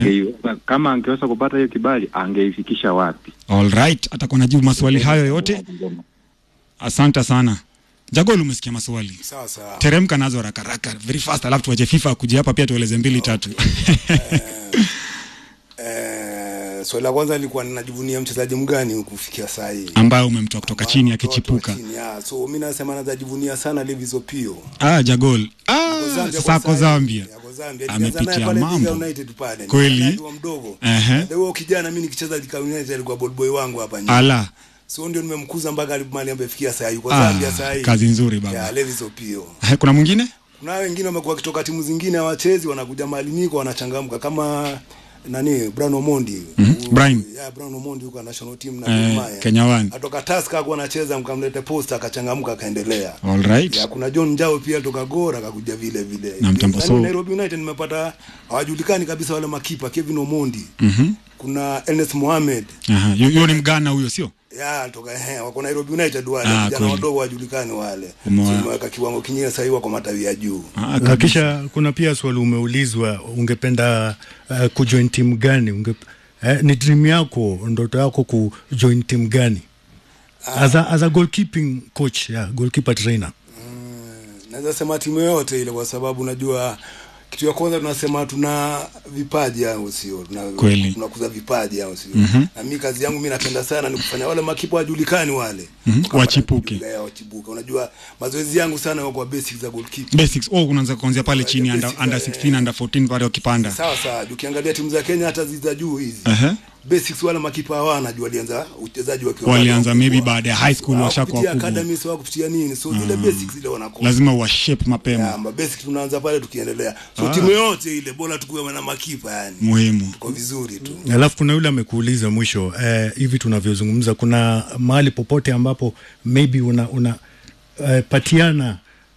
Angeiweza- kama angeweza kupata hiyo kibali angeifikisha wapi? Alright, atakuwa najibu maswali hayo yote. Asante sana. Jagol, umesikia maswali. Sawa sawa. Teremka nazo haraka haraka, very fast, alafu tuache FIFA kuja hapa pia tueleze mbili tatu. Eh, swali la kwanza lilikuwa ninajivunia mchezaji mgani kufikia saa hii ambayo umemtoa kutoka chini akichipuka. Chini, ya. so mi nasema nazajivunia sana Levis Opio Ah, Jagol. Ah, Zambia sasa kwa ako saa hii. Zambia. Ako Zambia. Amepitia Nilianza naye pale mambo. Thika United pale. Kweli? Nilianza mdogo. Ehe. Ndio huyo kijana mimi nikicheza Thika United alikuwa ball boy wangu hapa nyuma. Ala. So ndio nimemkuza mpaka mahali amefikia saa hii. Yuko Ah, Zambia saa hii. kazi nzuri baba. Ya Levis Opio. Eh, Kuna mwingine? Kuna wengine wamekuwa wakitoka timu zingine hawachezi wanakuja mahali niko wanachangamka kama nani Brian Omondi. Mhm. U- Brian. Ya Brian Omondi yuko national team na Eh, Gor Mahia. Kenya One. Atoka Tusker hakuwa anacheza mkamlete posta akachangamka akaendelea. Alright. Ya, kuna John Njao pia toka Gora akakuja vile vile. Na mtambo Yaani so- Nairobi United nimepata hawajulikani kabisa wale makipa Kevin Omondi. Mhm. Kuna Ernest Mohamed. Aha, yu- yuo ni mgana huyo sio? Ya toka eh wako Nairobi United wale Ah, vijana kweli. wadogo hawajulikani wale. Umewa- So, imeweka kiwango kingine sasa hivi wako matawi ya juu. Ah, na kisha kuna pia swali umeulizwa ungependa uh, kujoin timu gani Unge, eh, ni dream yako ndoto yako kujoin timu gani as a, as a goalkeeping coach yeah, goalkeeper trainer naweza sema timu yoyote ile kwa sababu najua kitu ya kwanza tunasema tuna vipaji au sio tuna, Kweli. tunakuza vipaji au sio Mhm. na mimi kazi yangu mimi napenda sana ni kufanya wale makipa wajulikani wale Mhm, Wakapata wachipuke. kujulikana, wachipuke unajua mazoezi yangu sana yako kwa basics za goalkeeper Basics. Oh, unaanza kuanzia pale chini under, under 16, under 14 pale wakipanda. sawa sawa ukiangalia timu za Kenya hata ziza juu hizi Aha. basics wale makipa hawana juu walianza uchezaji wakiwa Walianza bado maybe wakubwa. baada ya high school washakuwa Hawakupitia wakubwa. academy sio kupitia nini so zile basics zile wanakosa Lazima wa shape mapema. Ya, ma basic tunaanza pale tukiendelea so Ah. timu yote ile bora tukuwe na makipa yani Muhimu. kwa vizuri tu alafu kuna yule amekuuliza mwisho eh, hivi tunavyozungumza kuna mahali popote ambapo maybe una, una eh, patiana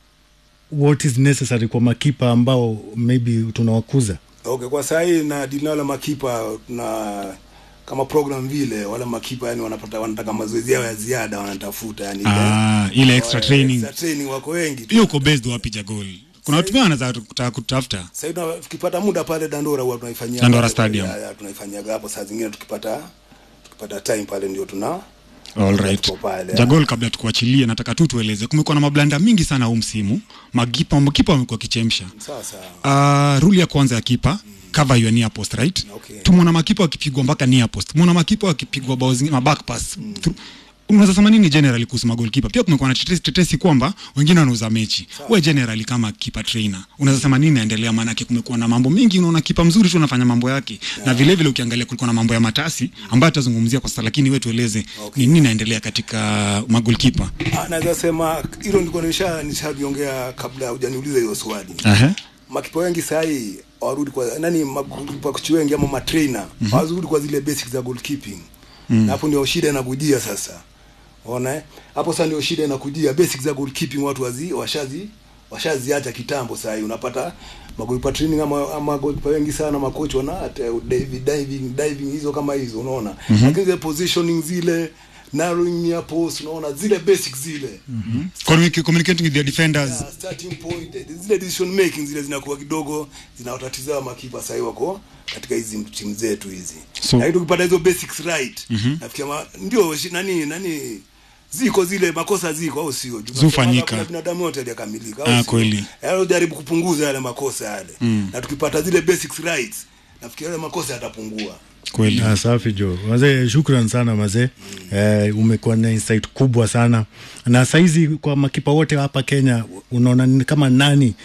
what is necessary kwa makipa ambao maybe tunawakuza okay kwa saa hii na dili na wale makipa tuna kama program vile wale makipa yani wanapata wanataka mazoezi yao ya ziada wanatafuta yani Ah, ile extra Wa- training. extra training wako wengi tu Hiyo uko based wapi Jagol? Kuna watu pia wanaweza kutaka kutafuta. sasa hivi tuna- tukipata muda pale Dandora huwa tunaifanyia Dandora pale- Stadium. ya, ya, tunaifanyaga hapo saa zingine tukipata tukipata time pale ndio tuna Alright. tuko pale Jagol, kabla tukuachilie, nataka tu tueleze, kumekuwa na mablanda mingi sana huu msimu. Makipa makipa wamekuwa kichemsha. sawa sawa Uh, rule ya kwanza ya kipa cover your near post right Okay. tumeona makipa wakipigwa mpaka near post tumeona makipa wakipigwa bao zingine maback pass Through- unaweza sema nini generally kuhusu magolkipa pia kumekuwa na tetesi, tetesi kwamba wengine wanauza mechi we generally kama kipa trainer unaweza sema nini naendelea maanake kumekuwa na mambo mengi unaona kipa mzuri tu anafanya mambo yake na vile vile ukiangalia kulikuwa na mambo ya matasi ambayo tutazungumzia kwa sasa lakini we tueleze ni nini naendelea katika magolkipa Ah, naweza sema hilo ndiko nisha nishaliongea kabla hujaniuliza hiyo swali Aha. makipa wengi sahii hawarudi kwa nani makochi wengi ama matrainer Mhm. hawarudi kwa zile basics za goalkeeping Mm. na hapo ndio shida inakujia sasa ona eh? hapo sasa ndio shida inakujia basics za goalkeeping watu wazi washazi washaziacha kitambo sahii unapata magolipa training ama ama golipa wengi sana makochi wana hata diving diving diving hizo kama hizo unaona Mhm. lakini zile positioning zile narrowing near post unaona zile basics zile Communic- communicating with their defenders Yeah, starting point eh, zile decision making zile zinakuwa kidogo zinawatatiza makipa sahii wako katika hizi timu zetu hizi So- lakini tukipata hizo basics right Mhm. nafikia ma, ndio shi- nani nani ziko zile makosa ziko au sio Juu Zufanyika. kuna binadamu yote hajakamilika au Ah, sio? kweli. Yaani jaribu kupunguza yale makosa yale Mm. na tukipata zile basics right nafikiri yale makosa yatapungua kweli Ah, safi jo mazee shukran sana mazee eh, umekuwa na insight kubwa sana na saizi kwa makipa wote hapa kenya unaona ni kama nani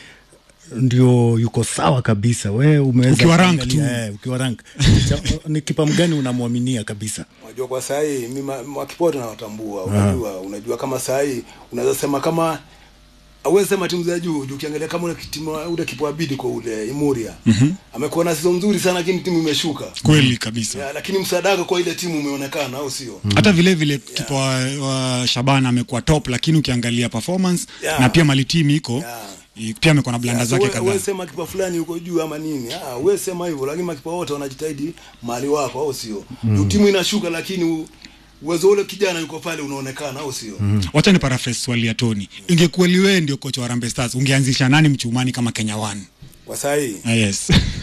ndio yuko sawa kabisa we umeweza Ukiwa rank kuangalia, tu. eh, ukiwa rank Cha- ni kipa mgani unamwaminia kabisa unajua kwa saa hii mimi ma- makipa wote nawatambua Aha. unajua unajua kama saa hii unaweza sema kama awezi sema timu za juu juu ukiangalia kama ule timu ule kipa wa bidi kwa ule Imuria Mhm. amekuwa na season nzuri sana lakini timu imeshuka kweli kabisa ya, lakini msaada wake kwa ile timu umeonekana au sio hata vile vile kipa wa, wa Shabana amekuwa top, lakini ukiangalia performance Yeah. na pia mali timu iko i- pia amekuwa na blanda zake kadhaa. Wewe sema kipa fulani yuko juu ama nini? Ah, wewe sema hivyo lakini makipa wote wanajitahidi mahali wako au sio? Mm. Mm. Timu inashuka lakini u- uwezo ule kijana yuko pale unaonekana au sio? Mm. Wacha ni paraphrase swali ya Tony. Ingekuwa ni wewe ndio kocha wa Harambee Stars, ungeanzisha nani mchumani kama Kenya One? Kwa saa hii Ah, yes. ah, kwa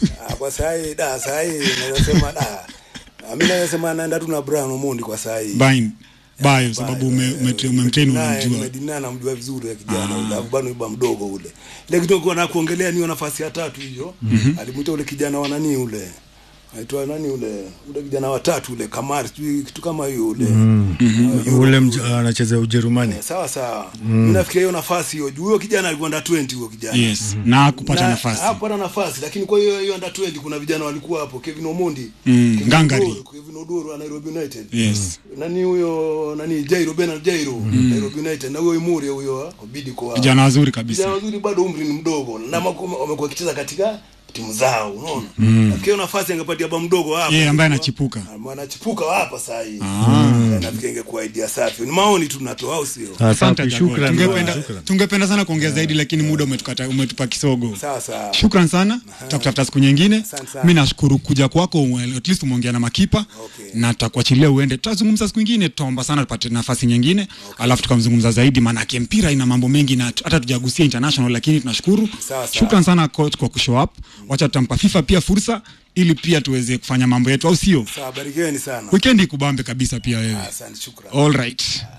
kwa saa hii da saa hii naweza sema da mimi naweza sema naenda tu na Brian Omondi kwa saa hii Bain. Bayo sababu ume- ume- umemtrain unamjua. umedinana namjua vizuri ya kijana ule alafu bado yuba mdogo ule ile kitu kwa na kuongelea niyo nafasi ya tatu hiyo alimuita ule kijana wa nani ule aitwa nani ule ule kijana wa tatu ule Kamari sijui kitu kama hiyo ule Uh, Euro- ule mj- anacheza Ujerumani Eh, sawa sawa mimi nafikiria hiyo nafasi hiyo juu huyo kijana alikuwa under 20 huyo kijana Yes. Na kupata Na- nafasi. hapana nafasi lakini kwa hiyo hiyo under 20 kuna vijana walikuwa hapo Kevin Omondi Mm, Kevin Ngangari. Odoro, Kevin Odoro wa Nairobi United Yes. nani huyo nani Jairo Bernard Jairo Nairobi United na huyo Imuri huyo Obidi kwa Vijana wazuri vijana kabisa. wazuri bado umri ni mdogo na mako- wamekuwa wakicheza katika timu zao unaona mm. nafikiri hafasi angepatia ba mdogo hapa Yeye ambaye anachipuka. Ah, anachipuka hapa saa hii Ah. Eh, nafikiri ingekuwa idea safi ni maoni tu tunatoa au sio Asante Asante, Jacob. shukran Tungependa bwana, shukran. tungependa sana kuongea zaidi lakini muda umetukata umetupa kisogo. sawa sawa Shukran sana. Tutakutafuta siku nyingine. Asante sana. Mimi nashukuru kuja kwako, ume- at least umeongea na makipa Okay. na tutakuachilia uende. Tutazungumza siku nyingine, tutaomba sana tupate nafasi nyingine, alafu tukamzungumza zaidi, maanake mpira ina mambo mengi na hata tujagusia international, lakini tunashukuru. Sawa, sawa. Shukran sana coach kwa kushow up. Wacha tutampa FIFA pia fursa ili pia tuweze kufanya mambo yetu, au sio? sawa barikiweni sana Weekend ikubambe kabisa pia wewe. asante shukrani All right.